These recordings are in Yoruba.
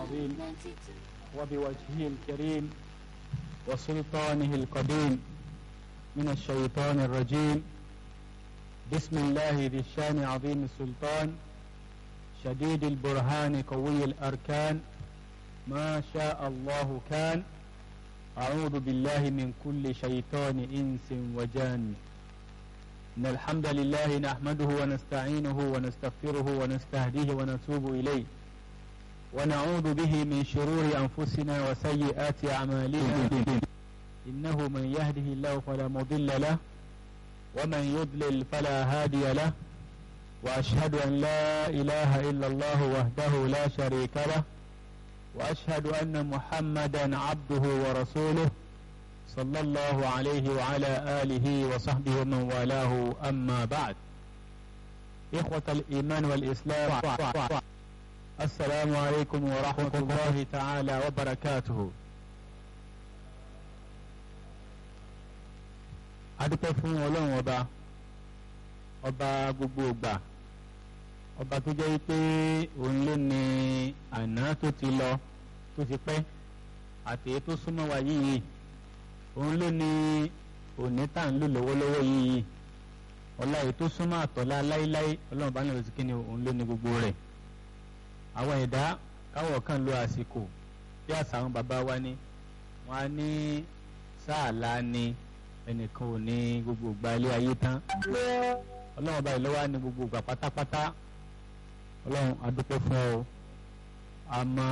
العظيم وبوجهه الكريم وسلطانه القديم من الشيطان الرجيم بسم الله ذي الشان عظيم السلطان شديد البرهان قوي الأركان ما شاء الله كان أعوذ بالله من كل شيطان إنس وجان إن الحمد لله نحمده ونستعينه ونستغفره ونستهديه ونتوب إليه ونعوذ به من شرور أنفسنا وسيئات أعمالنا إنه من يهده الله فلا مضل له ومن يضلل فلا هادي له وأشهد أن لا إله إلا الله وحده لا شريك له وأشهد أن محمدا عبده ورسوله صلى الله عليه وعلى آله وصحبه ومن والاه أما بعد إخوة الإيمان والإسلام السلام عليكم ورحمة الله تعالى وبركاته adúpẹ́ fún ọlọ́run ọba ọba gbogbo ìgbà ọba tó jẹ́ pé òun ló ní àná tó ti lọ tó ti pẹ́ àti èyí tó súnmọ́ wa yìí òun ló ní òní tá à ń lò lọ́wọ́lọ́wọ́ yìí ọlá èyí tó súnmọ́ àtọ̀lá láéláé ọlọ́run bá náà lọ sí kí ni òun ló ní gbogbo rẹ̀ àwọn ẹ̀dá káwọ̀ kan lo àsìkò bí àṣà àwọn bàbá wa ní wọn á ní sáàlá ni ẹnìkan ò ní gbogbo ìgbà ilé ayé tán ọlọ́run ọba ìlọ́wọ́ á ní gbogbo ìgbà pátápátá ọlọ́run adúpẹ́ fún ọ àmọ́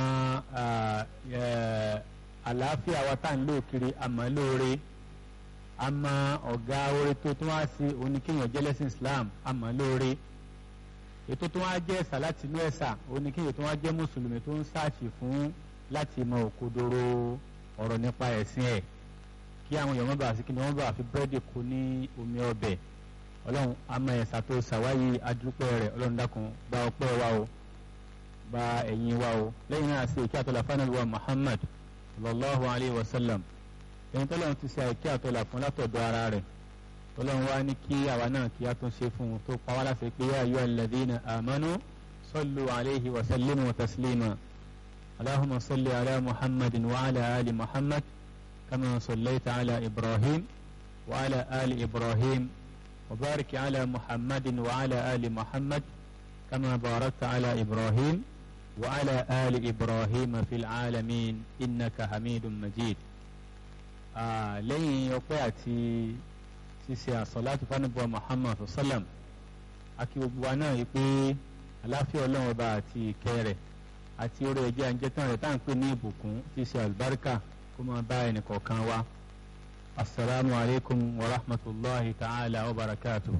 àlàáfíà wa tá à ń lò kiri àmọ́ lóore àmọ́ ọ̀gá orí tó tún wá sí oníkéèyàn jẹ́lẹ́sìn Islam àmọ́ lóore ètò tó wá jẹ́ ẹ̀sà láti inú ẹ̀sà oníkéèyàn tó wá jẹ́ mùsùlùmí tó ń sáàṣì fún láti mọ òkodoro ọ̀rọ̀ nípa ẹ̀sìn ẹ̀ kí àwọn èèyàn mọ́bàá sí kí ni wọ́n bá fi búrẹ́dì kú ní omi ọbẹ̀ ọlọ́run àmọ́ ẹ̀sà tó ṣàwáyé adúpẹ́ rẹ̀ ọlọ́run dákun gba ọpẹ́ wa o gba ẹ̀yìn wa o lẹ́yìn náà sí ìkí àtọ́lá fánàlúwà Muhammad sallallahu alayhi wa sallam ẹni tọ́lọ́run ti ṣe àìkí àtọ́lá fún látọ̀dọ̀ ara rẹ̀ tọ́lọ́run wá ní kí àwa náà kí á tún ṣe fún un tó pa wá láṣẹ pé yá ayyuha alladhina amanu sallu alayhi wa sallimu taslima allahumma salli ala muhammadin wa ala ali muhammad kama sallaita ala ibrahim wa ala ali ibrahim wa barik ala muhammadin wa ala ali muhammad kama barakta ala ibrahim wa ala ali ibrahim fil alamin innaka hamidun majid lẹ́yìn ọpẹ́ àti ṣíṣe àsọ̀láàtù fánàbọ̀ Muhammad sallam akí gbogbo wa náà yìí pé aláfíà ọlọ́run ọba àti ìkẹ́ rẹ̀ àti orí ẹ̀jẹ̀ àǹjẹ̀tàn rẹ̀ tá à ń pè ní ìbùkún tí ṣe àlùbáríkà kó máa bá ẹnì kọ̀ọ̀kan wa asalaamu alaykum wa rahmatulahi ta'ala wa barakatu.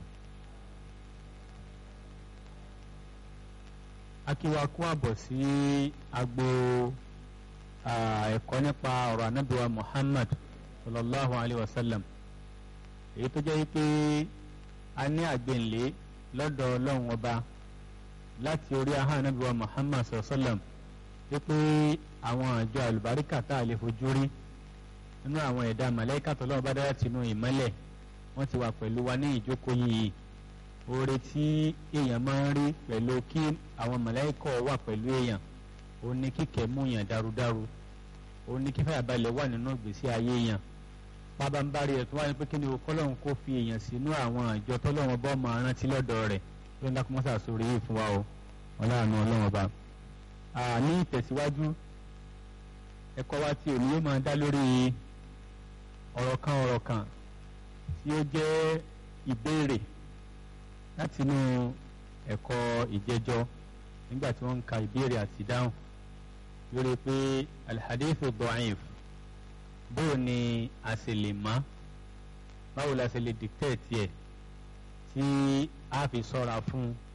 akí wa kú àbọ̀ sí agbo ẹ̀kọ́ nípa ọ̀rọ̀ anábìwa Muhammad sallallahu alayhi wa sallam èyí tó jẹ́ pé a ní àgbẹ̀nlé lọ́dọ̀ ọlọ́run ọba láti orí ahọ́n anábìwá muhammad sallam wípé àwọn àjọ àlùbáríkà tá a lè fojú rí nínú àwọn ẹ̀dá màláíkà tọ́lọ́run bá dára tìǹú ìmọ́lẹ̀ wọ́n ti wà pẹ̀lú wa ní ìjókòó yìí oore tí èèyàn máa ń rí pẹ̀lú kí àwọn màláíkà wà pẹ̀lú èèyàn òun ni kíkẹ́ mú yàn dárudáru òun ni kífàyàbalẹ̀ wà nínú ìgbésí ayé yàn pabambari ẹ̀ tó wáyé pé kí ni kọ́lọ́hún kó fi èèyàn sínú àwọn àjọ tọ́lọ́wọ́n bọ́ máa rántí lọ́dọ̀ rẹ̀ tó ń dákúmọ́sà sórí yìí fún wa o ọlọ́run ọlọ́run ọba. ní ìtẹ̀síwájú ẹ̀kọ́ wa tí òní yóò máa dá lórí ọ̀rọ̀ kan ọ̀rọ̀ kan tí ó jẹ́ ìbéèrè látinú ẹ̀kọ́ ìjẹjọ́ nígbà tí wọ́n ń ka ìbéèrè àti ìdáhùn lórí pé alhadithu da'if bóò ni a sì lè mọ̀ báwo la sì lè dictate ẹ̀ tí a fi sọ́ra fún un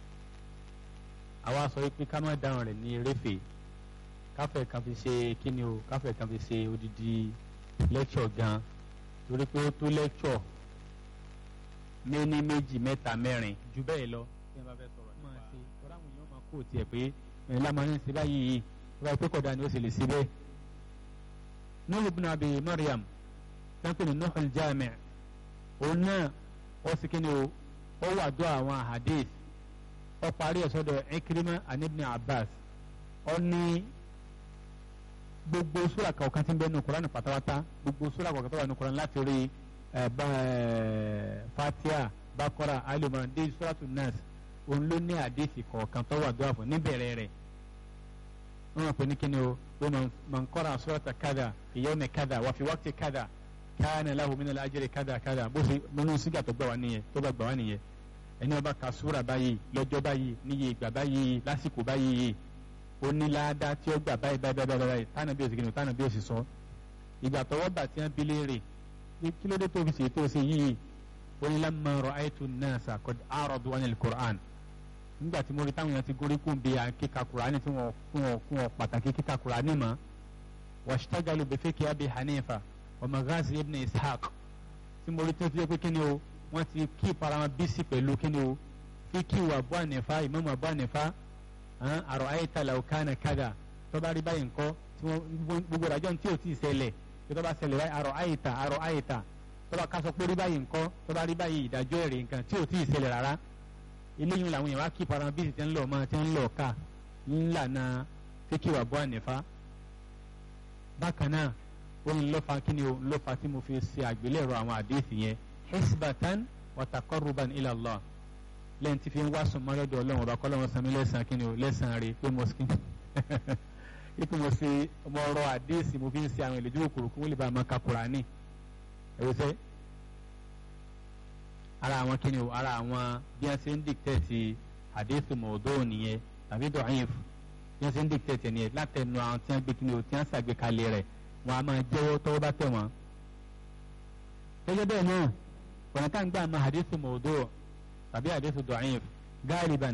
àwa sọ pé ká má dáhùn rẹ̀ ní eréfè káfẹ́ kan fi ṣe kíni o káfẹ́ kan fi ṣe odidi lecture gan torí pé ó tó lecture méní méjì mẹ́ta mẹ́rin ju bẹ́ẹ̀ lọ tí wọ́n bá fẹ́ sọ̀rọ̀ nípa máa ṣe tọ́ra àwọn èèyàn máa kó tiẹ̀ pé ẹ̀ lámà ń ṣe báyìí yìí wọ́n bá pé kọ̀dá ni ó sì lè ṣe bẹ́ẹ̀. Nuh ibn Abi Maryam tẹ́ńpẹ́ ní Nuh al-Jami' òun náà ó sì kíni o ó wà dó àwọn hadith ó parí ẹ̀ sọ́dọ̀ Ikrima and Ibn Abbas ó ní gbogbo sura kọ̀ọ̀kan tí ń bẹ nínú Kùránì pátápátá gbogbo sura kọ̀ọ̀kan tó wà nínú Kùránì láti orí Fatiha Bakora alimọ̀ràn dé suratu Nas òun ló ní àdéhìí kọ̀ọ̀kan tó wà dúwà fún níbẹ̀rẹ̀ rẹ̀ wọ́n mọ̀ pé ní kíni o pé man qara surata kada fi yawmi kada wa fi waqti kada kana lahu min al-ajri kada kada bó ṣe nínú sígà tó gbà wá nìyẹn tó bá gbà wá nìyẹn ẹni ó bá ka súra báyìí lọ́jọ́ báyìí níye ìgbà báyìí lásìkò báyìí ó ní láàdá tí ó gbà báyìí báyìí báyìí báyìí tánà bí ó sì kí ni tánà bí ó sì sọ ìgbà tọwọ́ bà tí wọ́n bi léèrè kí ló dé tó fi ṣe tó ṣe yìí ó ní lamma ra'aytu an-nasa qad a'radu 'anil Qur'an nígbà tí mo rí táwọn èèyàn ti gorí kún bí kíka Qur'an tí wọ́n kún wọn kún wọn pàtàkì kíka Qur'an mọ́ washtagalu bi fiqhi Abi Hanifa wa maghazi ibn Ishaq tí mo rí tó fi yẹ pé kí ni o wọ́n ti kí para wọn bísí pẹ̀lú kí ni o fíkì wà Abu Hanifa Imam Abu Hanifa àrò ayéta làwùkánà kádà tó bá rí báyìí ńkọ́ tí wọ́n gbogbo ìdájọ́ tí ò tí ì ṣẹlẹ̀ tó bá ṣẹlẹ̀ báyìí àrò ayéta àrò ayéta tó bá kásọ pé rí báyìí ńkọ́ tó bá rí báyìí ìdájọ́ èrè nǹkan tí ò tí ì ṣẹlẹ̀ rárá eléyìí làwọn èèyàn wá kí para wọn bísí tí ń lọ máa tí ń lọ ká ńlànà fíkì wà Abu Hanifa bákan náà ó ní lọ́fà kí ni o lọ́fà tí mo fi ṣe àgbélẹ̀rọ àwọn àdéhìí yẹn hisbatan wa taqarruban ila Allah lẹ́yìn tí fi ń wá sùnmọ́ lọ́dọ̀ ọlọ́run ọba kọ́lọ́run sami lẹ́sàn-án kí ni o lẹ́sàn-án rè pé mo skin ipò mo ṣe mo rọ àdéhìí mo fi ń ṣe àwọn ìlẹ́jọ́ òkúrò kó wọ́n lè bá a máa ka Kùránì ẹ̀rọ sẹ́ ara àwọn kí ni o ara àwọn bí wọ́n ṣe ń dìkítẹ́ẹ̀tì àdéhìí mọ̀ọ́dọ́ nìyẹn tàbí dọ̀ọ́yìnf bí wọ́n ṣe ń dìkítẹ́ẹ̀tì nìyẹn látẹnu àwọn tí wọ́n gbé kí ni o tí wọ́n ṣàgbékalẹ̀ rẹ̀ wọ́n á máa jẹ́wọ́ tọ́wọ́ bá tẹ̀ wọ́n. gẹ́gẹ́ bẹ́ẹ̀ náà ọ̀nà tá à ń gbà máa hadithu mawdu' tàbí hadithu da'if galiban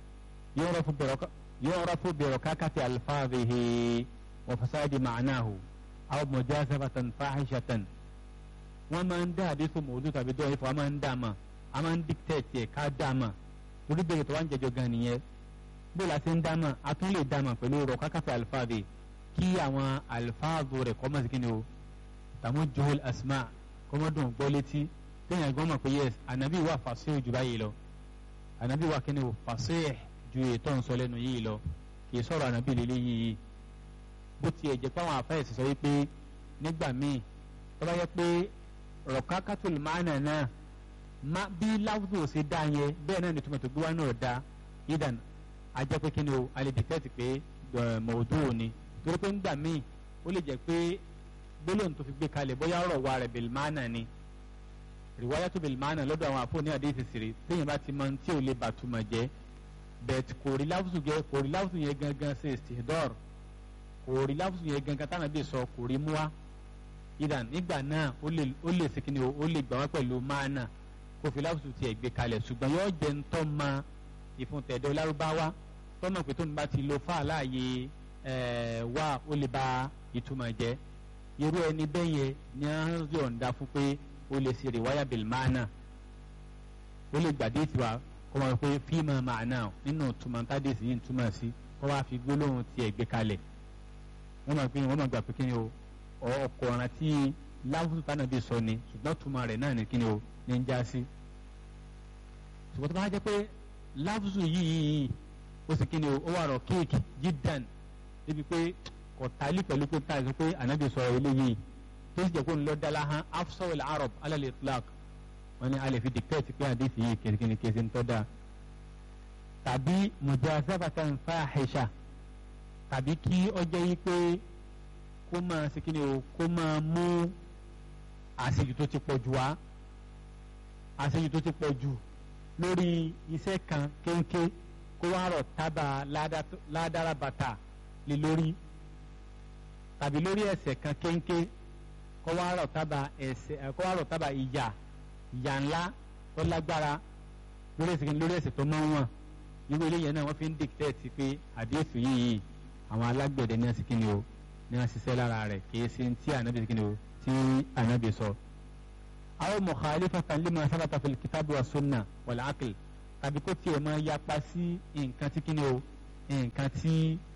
yu'rafu bi rakakati alfadhihi wa fasadi ma'nahu aw mujazafatan fahishatan wọ́n máa ń dá hadithu mawdu' tàbí da'if wọ́n máa ń dá ma a máa ń dictate ẹ̀ ká dá ma torí bẹ́ẹ̀ tó wá ń jẹjọ gan nìyẹn bó la ṣe ń dá ma a tún lè dá ma pẹ̀lú rakakati alfadhihi kí àwọn alfáàzù rẹ̀ kọ́ mọ̀ sí kíni o tàmú johol asma kọ́mọ́dún gbọ́ létí téèyàn gbọ́n mọ̀ pé yes ànábì wà fàṣẹ jù báyìí lọ ànábì wà kíni o fàṣẹ ju ètò ń sọ lẹ́nu yìí lọ kì í sọ̀rọ̀ ànábì lélẹ́ yìí bó tiẹ̀ jẹ́ pé àwọn afẹ́yẹsì sọ wípé nígbà míì tó bá yẹ pé rọ̀kákàtúl máàna náà má bí láwùjọ ṣe dá yẹn bẹ́ẹ̀ náà ni tòmọ̀tò gbé wá náà dá idan ajẹ́ pé kíni o alẹ́ dìtẹ́tì pé mọ̀ọ́dún ni torí pé ńgbà míì ó lè jẹ́ pé gbólóhùn tó fi gbé kalẹ̀ bóyá ọ̀rọ̀ wa rẹ̀ bìlmánà ni rìwáyà tó bìlmánà lọ́dọ̀ àwọn àfọ̀ ní àdéhìí sèré téèyàn bá ti mọ tí ò lè bàtúmọ̀ jẹ́ bẹ̀t kò rí láwùsù jẹ́ kò rí láwùsù yẹn gangan ṣe istihdar kò rí láwùsù yẹn gangan táwọn bí sọ kò rí mú wa ìdàn nígbà náà ó lè ó lè sèkìnnì o ó lè gbà wá pẹ̀lú máànà kó fi láwùsù tiẹ̀ gbé kalẹ̀ ṣùgbọ́n yóò jẹ́ ntọ́ ma ìfúntẹ̀dọ̀ lárúbáwá tọ́nà pé tó ń bá ti lo fáàláàyè wá ó lè ba ìtumọ̀ jẹ́ irú ẹni bẹ́ẹ̀ yẹn ni a ń yọ̀ǹda fún pé ó lè ṣe rìwáyà bìlmánà ó lè gbàdé tiwa kó máa pé fíìmù màánà nínú túmọ̀ tádésì yìí ń túmọ̀ sí kó wá fi gbólóhùn tiẹ̀ gbé kalẹ̀ wọ́n máa pé wọ́n máa gbà pé kí ni o ọkọ̀ ọ̀ràn tí láwùjọ tánà bí sọ ni ṣùgbọ́n túmọ̀ rẹ̀ náà ni kí ni o ní ń já sí ṣùgbọ́n tó bá jẹ́ pé láwùjọ yìí ó sì kí ni o ó wà rọ̀ kéèkì jídàn débi pé kò tálí pẹ̀lú pé táyà sọ pé ànábì sọ̀rọ̀ eléyìí tó sì jẹ́ kó ń lọ dala hàn afsawul arab alal itlaq wọn ni a lè fi dictate pé àdéhì yìí kìrìkìrì kìrìsì ń tọ́ da tàbí mujazabatan fahisha tàbí kí ọjọ́ yìí pé kó máa ṣe kí ni o kó máa mú àṣejù tó ti pọ̀ jù wá àṣejù tó ti pọ̀ jù lórí iṣẹ́ kan kéńké kó wá rọ̀ tábà ládàrá bàtà lé lórí tàbí lórí ẹ̀ṣẹ̀ kan kéńké kó wá rọ̀ tábà ẹ̀ṣẹ̀ kó wá rọ̀ tábà ìyà ìyà ńlá tó lágbára lórí ẹ̀ṣẹ̀ lórí ẹ̀ṣẹ̀ tó máa ń wọ̀n irú eléyìí náà wọ́n fi ń dictate pé àdéhùn yìí àwọn alágbẹ̀dẹ ní ẹ̀sìn kíni o ní wọ́n ṣiṣẹ́ lára rẹ̀ kì í ṣe tí ànábì kíni o tí ànábì sọ. àwọn mukhalifatan lima sabata fil kitabi wa sunna wal aql tàbí kó tiẹ̀ máa yapa sí nǹkan tí kíni o nǹkan tí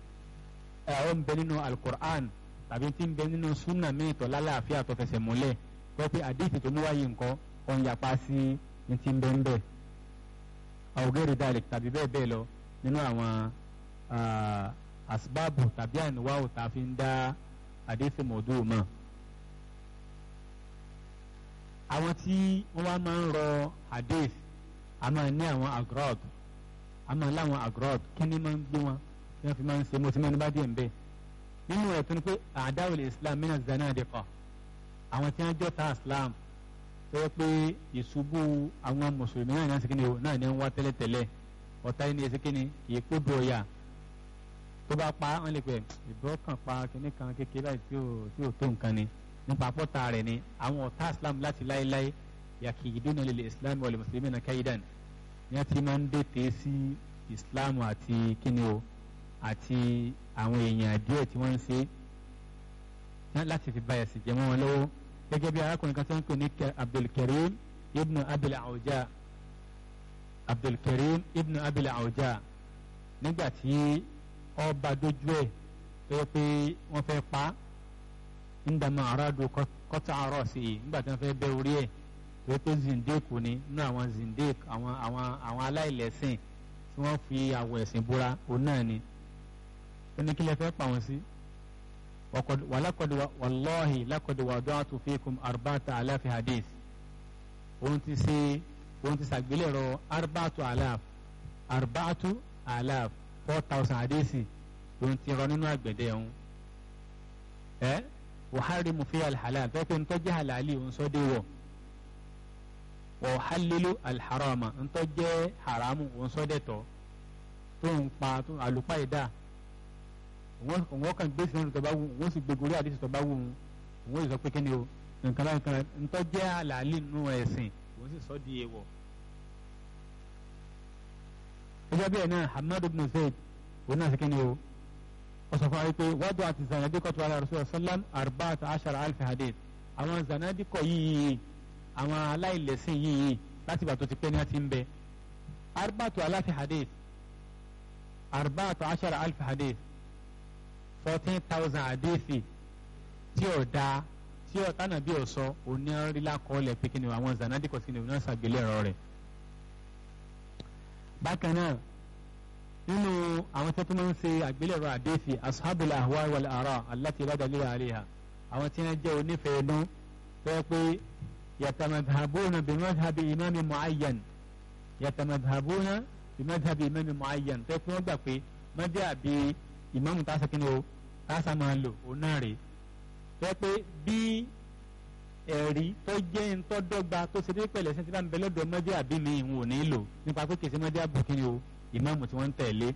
ó ń bẹ nínú alukur'an tàbí tí ń bẹ nínú sunna míì tó lálàáfíà tó fẹsẹ̀ múlẹ̀ wọ́n pe àdéhùn tó mú wáyé nǹkan ó ń yapa sí ní ti ń bẹ ń bẹ. àwògẹ́rì dalek tàbí bẹ́ẹ̀ bẹ́ẹ̀ lọ nínú àwọn asbáàbù tàbí àníwáwò tá a fi ń dá hadith mọ̀ọ́dù mọ́ àwọn tí wọ́n wá máa ń rọ hadith a máa ní àwọn agrod a máa láwọn agrod kí ni máa ń gbé wọn kí wọ́n fi máa ń ṣe mo ti mẹ́nu bá díẹ̀ ń bẹ́ẹ̀ nínú ẹ̀ tó ní pé àdáwòlè islam mina zanadiqa àwọn tí wọ́n jọ ta islam tó yẹ pé ìṣubú àwọn mùsùlùmí náà ní ẹsẹ̀ o náà ní ń wá tẹ́lẹ̀tẹ́lẹ̀ ọ̀tá yìí ní ẹsẹ̀ kínní kìí kó do ọ̀yà tó bá pa wọ́n lè pẹ́ ìbọn kan pa kínní kan kékeré báyìí tí ò tí ò tó nǹkan ni nípa pọ́tà rẹ̀ ni àwọn ọ̀tá islam láti láéláé yakiduna lil islam wal muslimina kaidan ní wọ́n ti máa ń dètè sí islam àti kínní o àti àwọn èèyàn díẹ̀ tí wọ́n ń ṣe láti fi báyà sí jẹ́ mọ́ wọn lọ́wọ́ gẹ́gẹ́ bí arákùnrin kan tó ń pè ní abdulkareem ibnu abil awja abdulkareem ibnu abil awja nígbà tí ọba dojú ẹ̀ pé pé wọ́n fẹ́ pa ndàmà aráàdù kọ́tà àárọ̀ sí i nígbà tí wọ́n fẹ́ bẹ́ orí ẹ̀ pé pé zindeku ni nínú àwọn zindek àwọn àwọn àwọn aláìlẹ́sìn tí wọ́n fi àwọ̀ ẹ̀sìn búra òun náà ni ó ní kí lè fẹ́ pa wọn sí. ولقد والله لقد وضعت فيكم أربعة آلاف حديث òun ti ṣe òun ti ṣàgbélẹ̀rọ arba'atu alaf arba'atu alaf four thousand hadisi òun ti rọ nínú àgbẹ̀dẹ òun ẹ uharimu fi alhalal tó pé ntọ́jú halali òun sọ dé wọ̀ wa uhalilu alharama ntọ́jú haramu òun sọ dé tọ́ tó ń pa àlùpàìdá wọ́n kàn gbé sinadu tó bá wù wọ́n sì gbégorí àdìsí tó bá wù wọ́n sì sọ pé kíni o nǹkan náà nǹkan ntọ́ jẹ́ àlàálì nínú ẹ̀sìn wọ́n sì sọ di èèwọ̀. gẹ́gẹ́ bí ẹ̀ náà Hamad ibn Zayd òun náà sì kíni o wọ́n sọ fún wa pé wọ́n dọ̀ àti zanadikọ̀ tó wà lára Rasulullah sallam arba'at ashara alfi hadith àwọn zanadikọ̀ yìí àwọn aláìlẹ̀sìn yìí láti ìgbà tó ti pẹ́ ní àti ń bẹ arba'atu alafi hadith arba'atu ashara alfi hadith fourteen thousand àdéhìí tí ò da tí ò tánà bí ò sọ òní rílá kọ́ọ̀lẹ̀ pé kí ni àwọn zanadikọ̀ sí ni òun náà ṣàgbélẹ̀rọ rẹ̀. bákan náà nínú àwọn tí wọ́n máa ń ṣe àgbélẹ̀rọ àdéhìí ashabul ahwa wal ara allati la dalila alayha àwọn tí wọ́n jẹ́ onífẹ̀ẹ́ nú tó yẹ pé yatamadhabuna bi madhhabi imami muayyan yatamadhabuna bi madhhabi imami muayyan tó yẹ pé wọ́n gbà pé madhhabi ìmáàmù tá a sọ kí ni o tá a sá máa lò òun náà rèé tó pé bí ẹ̀rí tó jẹ́ ntọ́dọ́gba tó ṣe dé pẹ̀lẹ́ ṣe ti bá ń bẹ lọ́dọ̀ mọ́dé àbí mi ìhun ò ní lò nípa pé kìí ṣe mọ́dé àbò kí ni o ìmáàmù tí wọ́n ń tẹ̀lé.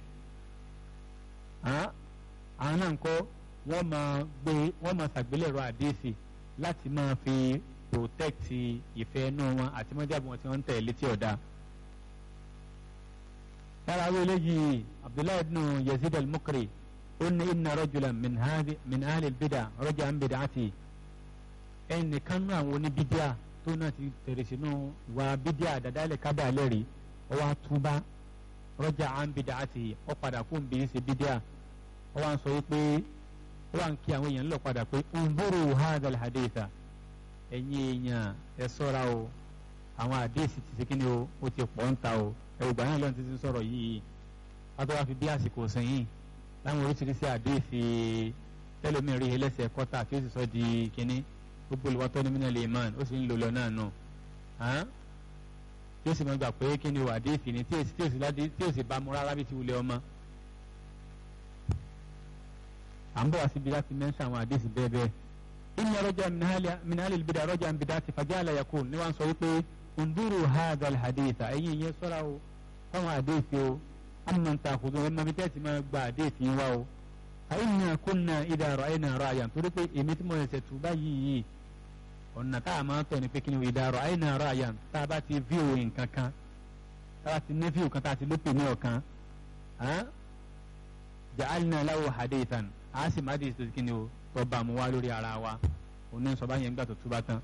àwọn náà ń kọ́ wọ́n máa gbé wọ́n máa ṣàgbélẹ̀rọ àdéhìí láti máa fi protect ìfẹ́ inú wọn àti mọ́dé àbò wọn tí wọ́n ń tẹ̀lé tí ọ̀dà lára àwọn eléyìí abdullahi ibn yazid al-mukri ó ní inna rajulan min hadi min ahli al-bid'a raja an bid'ati ẹnì kan náà àwọn oníbídíà tó náà ti tẹ̀rẹ̀ sínú ìwà bídíà àdàdálẹ̀ kábà lẹ́rìí ó wá túbá raja an bid'ati ó padà kó n bí ṣe bídíà ó wá ń sọ wípé ó wá ń kí àwọn èèyàn lọ padà pé unzuru hadha al-haditha ẹ̀yin èèyàn ẹ sọ́ra o àwọn àdéhìí ti ṣe kí ni o ó ti pọ̀ ń ta o ẹ̀rùgbà náà lọ́nà títí sọ̀rọ̀ yìí wọ́n wá fi bí àsìkò sẹ́yìn láwọn oríṣiríṣi àdéhìí tẹ́lómi rí ẹlẹ́sẹ̀ kọ́tà tí ó sì sọ di kínní gbogbo olùwàtọ́ ní mílíọ̀nù lèman ó sì ń lò lọ náà nù tí ó sì máa gbà pé kí ni o àdéhìí ni tí ó sì bá mu rárá bí ti wulẹ̀ ọmọ. à ń bọ̀ wá síbi láti mẹ́ńsà àwọn àdéhìí bẹ́ẹ̀ bẹ́ẹ̀ inna raja min ahli al-bid'a raja an bid'ati fajala yakun ni wọ́n sọ wípé unduru hadha alhaditha ẹ̀yin yẹn sọ́ra o fáwọn àdéhìí o amman ta'khudun ẹ̀ mọ̀mí tẹ́sí máa gba àdéhìí wa o àyìnà kunna idha ra'ayna ra'yan torí pé èmi tí mo ṣẹ̀ tù báyìí yìí ọ̀nà tá a máa tọ̀ ní pé kí ni idha ra'ayna ra'yan tá a bá ti fíò nǹkan kan tá a bá ti ní fíò kan tá a ti lópin ní ọ̀kan ja'alna lahu hadithan a sì má dé ìsòsì kí ni o tọ́ bá mu wá lórí ara wa òun ní sọ bá yẹn gbà tó túbá tán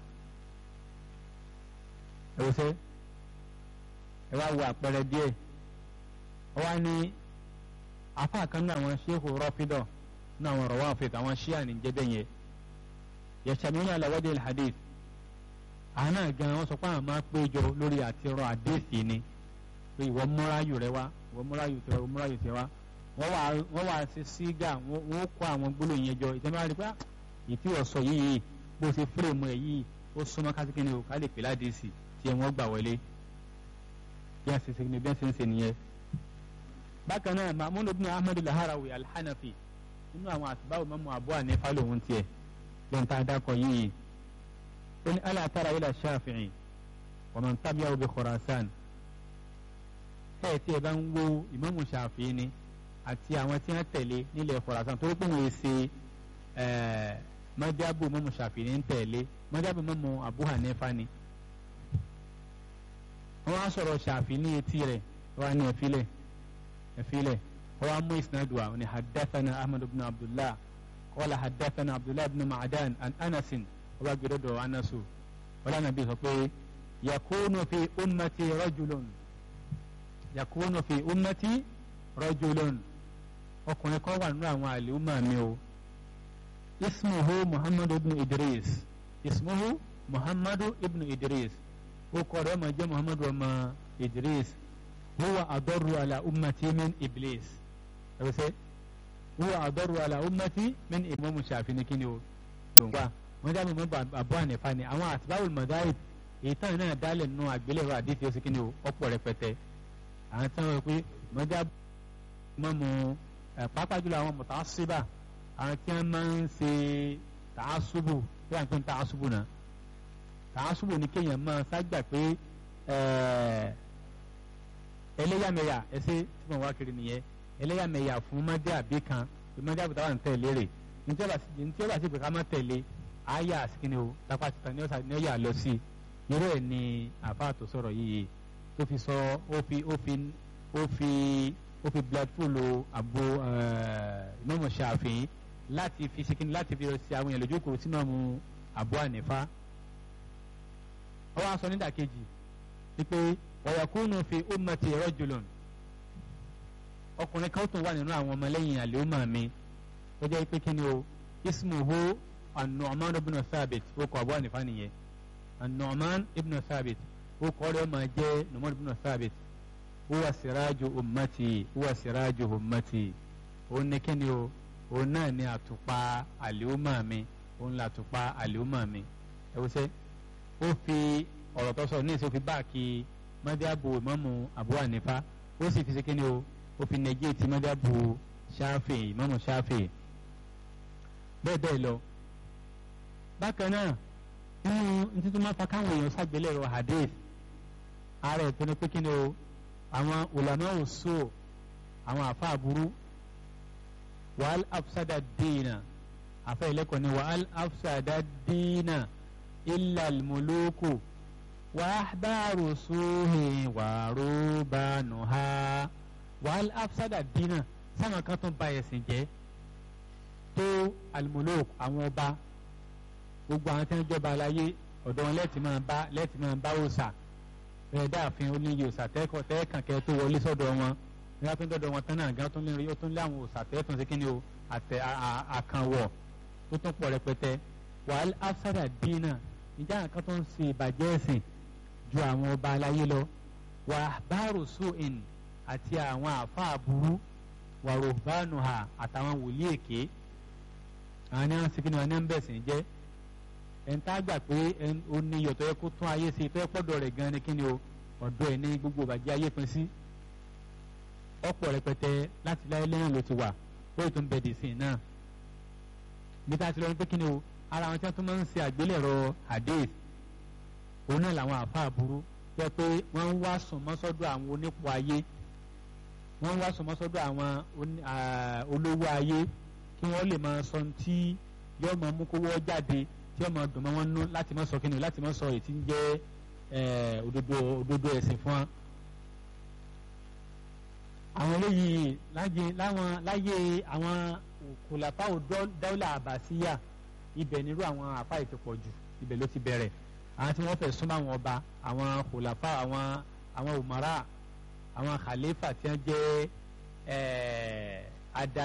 ẹ wò sẹ́ ẹ wá wo àpẹẹrẹ díẹ̀ ọ wá ní afa kan náà àwọn ṣéèkù rọ́fídọ̀ náà àwọn ọ̀rọ̀ wá fẹ́ àwọn ṣíà ní jẹ́bẹ̀ yẹn yẹ̀sàmúlẹ̀ aláwọ́dẹ̀ alhadith àwọn náà gan wọn sọ pé àwọn máa péjọ lórí àti ọ̀rọ̀ àdéhìí ni pé ìwọ múráyù rẹ wá ìwọ múráyù tẹ wá múráyù tẹ wá wọ́n wà wọ́n wà ṣe sígà wọ́n kó àwọn gbólóyìn yẹn jọ ìtẹ́mọ́ àti pé ìtí ọ̀sọ̀ yìí bó ṣe fúrèmù ẹ̀ yìí ó súnmọ́ kásìkínní o ká lè pè ládìsí tí wọ́n gbà wọlé bí wọ́n ṣe ṣe ní bí wọ́n ṣe ń ṣe nìyẹn. bákan náà mahmud ibn ahmed laharawi alhanafi nínú àwọn àtibáwò mọ́mú abu hanifa lòun tiẹ̀ lẹ́yìn tá a dákọ̀ yìí ó ní ala tara ila shafi'i wa man tabi'ahu bi khurasan ẹ̀ tí ẹ bá ń wo ìmámù shafi'i ni àti àwọn tí wọ́n tẹ̀lé nílẹ̀ khurasan torí pé wọ́n ṣe mọ́jábù mọ́mù shafi'i ń tẹ̀lé mọ́jábù mọ́mù abu hanifa ni wọ́n á sọ̀rọ̀ shafi'i ní etí rẹ̀ wọ́n á ní ẹ̀fílẹ̀ ẹ̀fílẹ̀ wọ́n á mú ìsìnàdù àwọn ní hadathana ahmad ibn abdullah qala hadathana abdullah ibn ma'adan an anasin wọ́n bá gbé dọ́dọ̀ anasu wọ́n lánàá bí sọ pé yakunu fi ummati rajulun yakunu fi ummati rajulun ọkùnrin kan wà nínú àwọn àlùmọ́ mi o ismuhu muhammadu ibn idris ismuhu muhammadu ibn idris ó kọ́ rẹ̀ ọmọ jẹ́ muhammadu ọmọ idris huwa adọ́rù ala ummati min iblis ẹ̀rọ sẹ́ huwa adọ́rù ala ummati min imamu shafi ni kíni o lòǹgbà wọ́n jábọ̀ mọ́ àbọ̀ ànífà ni àwọn àtibáwò mọ̀dáì èyí tán náà dálẹ̀ nù àgbélẹ̀rọ àdìsí ó sì kíni o ọ̀pọ̀ rẹpẹtẹ àwọn tí wọ́n pé mọ́jà mọ́mu pàápàá jùlọ àwọn mọ̀tàṣíbà àwọn tí wọ́n máa ń ṣe tààṣùbù bí wọ́n pè ń tààṣùbù náà tààṣùbù ni kéèyàn máa ságbà pé ẹlẹ́yàmẹ̀yà ẹsẹ̀ tí wọ́n wá kiri nìyẹn ẹlẹ́yàmẹ̀yà fún mọ́dé àbí kan mọ́dé àbúta wà ń tẹ̀lé rẹ̀ ní tí ó bá sì pé ká má tẹ̀lé àyà àsìkíni o lápá títà ní ọ̀sà ní ọ̀yà lọ sí i irú ẹ̀ ni àfáà tó sọ̀rọ̀ yìí tó fi sọ ó fi ó fi ó fi ó fi blood pool àbò Imam Shafi'i láti fi sikini láti fi ṣe àwọn èèyàn lójú kòrò sínú ọmọ àbò ànífà ó wá sọ nídàkejì wípé wa yakunu fi ummati rajulun ọkùnrin kan tún wà nínú àwọn ọmọlẹ́yìn àlèhùnmá mi ó jẹ́ pé kí ni o ismuhu an-Nu'man ibn Thabit ó kọ àbò ànífà nìyẹn an-Nu'man ibn Thabit ó kọ́ ọ́ máa jẹ́ Nu'man ibn Thabit huwa siraju ummati huwa siraju ummati òun ní kíni o òun náà ní àtùpà àlèhùnmá mi òun là àtùpà àlèhùnmá mi ẹ wọ́n sẹ́ ó fi ọ̀rọ̀ tó sọ ní ìṣe ó fi báàkì mọ́díàbò ìmámù Abu Hanifa ó sì fi ṣe kíni o ó fi nẹgẹ́tì mọ́díàbò Shafi'i ìmámù Shafi'i bẹ́ẹ̀ bẹ́ẹ̀ lọ bákan náà nínú ntítí máa fa káwọn èèyàn ṣàgbélẹ̀rọ hadith ara ẹ̀ tó ní pé kíni o àwọn ulama òṣù àwọn àfa àbúrú wàhálà afsada dìínà àfa ìlẹ́kọ̀ọ́ ni wàhálà afsada dìínà illa al-muluku wa ahbaru suhi wa rubanuha wàhálà afsada dìínà sáwọn kan tó ń ba ẹ̀sìn jẹ́ tó al-muluk àwọn ọba gbogbo àwọn tí wọ́n jọba aláyé ọ̀dọ̀ wọn lẹ́ẹ̀tì máa bá lẹ́ẹ̀tì máa bá òòsà bẹ́ẹ̀ dáàfin oníyè òòsà tẹ́kọ̀ tẹ́ẹ̀kàn kẹ́ tó wọlé sọ́dọ̀ wọn ní wọ́n fi ń dọ́dọ̀ wọn tán náà gan tó ń lé tó ń lé àwọn òòsà tẹ́ẹ̀tàn sí kí ni o àtẹ àkànwọ̀ tó tún pọ̀ rẹpẹtẹ wàhálà afsada dínà ìjà nǹkan tó ń ṣe ìbàjẹ́ ẹ̀sìn ju àwọn ọba aláyé lọ wà báàrò sóìn àti àwọn àáfàá burú wà rògbánu hà àtàwọn wòlíì èké àwọn ní wọn sì kí ni wọn ní ń bẹ̀sìn jẹ́ ẹ̀ńtà gbà pé ó ní iyọ̀ tó yẹ kó tún ayé sí tó yẹ pọ́dọ̀ rẹ̀ gan ni kí ni o ọ̀dọ̀ ẹ̀ ní gbogbo ìbàjẹ́ ayé pin sí ọ̀pọ̀ rẹpẹtẹ láti láyé lẹ́yìn ló ti wà lórí tó ń bẹ̀ dì sí náà bí tá a ti lọ ní pé kí ni o ara wọn tí wọn tún máa ń ṣe àgbélẹ̀rọ hadith òun náà làwọn àáfàá burú jẹ́ pé wọ́n ń wá sùn mọ́sọ́dọ̀ àwọn onípò ayé wọ́n ń wá sùn mọ́sọ́dọ̀ àwọn olówó ayé kí wọ́n lè máa sọ tí yóò máa mú kówó jáde tí yóò máa dùn mọ́ wọn nú láti má sọ kíni láti má sọ èyí tí ń jẹ́ òdodo òdodo ẹ̀sìn fún wa. àwọn eléyìí láwọn láyé àwọn kòlàfáà dáwọ́là àbàsíyà ibẹ̀ nírú àwọn àfa ètò pọ̀ jù ibẹ̀ ló ti bẹ̀rẹ̀ àwọn tí wọ́n fẹ́ súnmọ́ àwọn ọba àwọn kòlàfà àwọn àwọn òmàrà àwọn khalifa tí wọ́n jẹ́ ada